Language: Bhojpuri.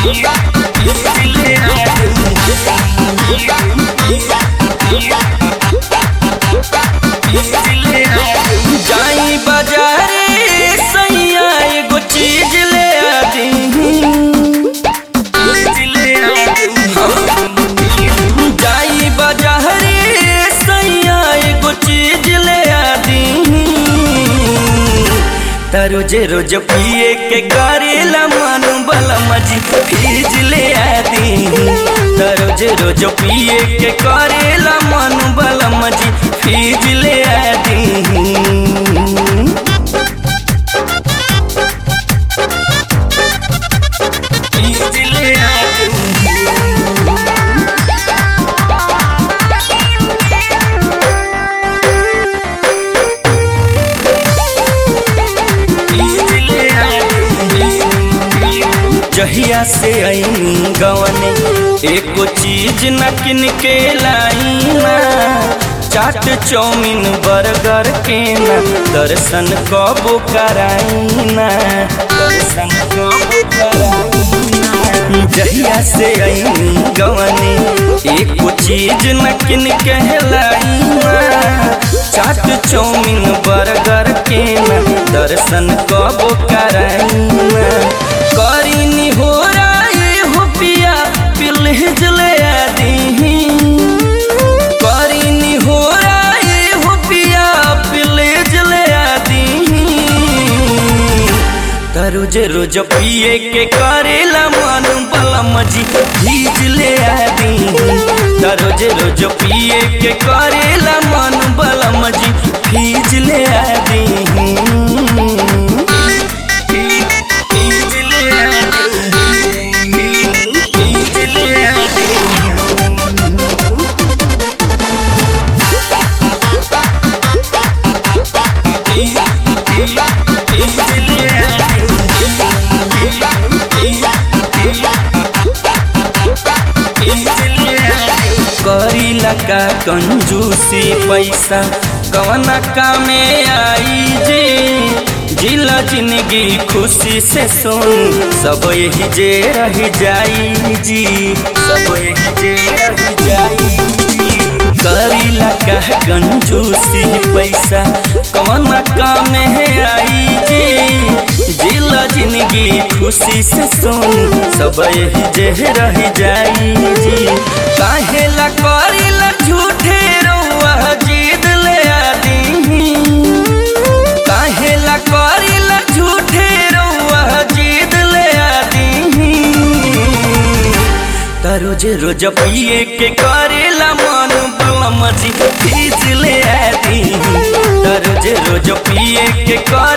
जाई बाजारे सैया एगो चीज ले आदी जाई बाजारे सैया एगो चीज ले आदी त रोज रोज पिए के करेला मन बला मजी फीज ले आदी त रोज रोज पिए के करेला मन बला मजी फीज ले आदी फीज ले आदी जहिया से आईनी गवने एको चीज न किन के लाई ना चाट चौमिन बर्गर के ना दर्शन कबो कराई ना दर्शन कबो कराई ना। जहिया से आईनी गवने एको चीज न किन के लाई ना चाट चौमिन बर्गर के ना दर्शन कबो कराई ना करीनी हो राय हो पिया पिलहिज ले आदी करीनी हो राय हो पिया पिलहिज ले आदी त रोज रोज पिए के करेला मन बला मजी भीज ले आदी त रोज रोज पिए के करेला मन बला मजी भीज ले आदी करीला का कंजूसी पैसा कवना कामे आई जी जिला जिंदगी खुशी से सुन सब यही जे रह जाई जी सब यही जे रह जाई जी करीला का कंजूसी पैसा कवना कामे आई जी जिला जिंदगी खुशी से सुन सब यही जे रह जाई जी काहेला करीला झूठे रउआ जीद ले आदी काहेला करीला झूठे रउआ जीद ले आदी त रोज रोज पिए के करेला मन बलम जी भीज ले आदी त रोज रोज पिए के कर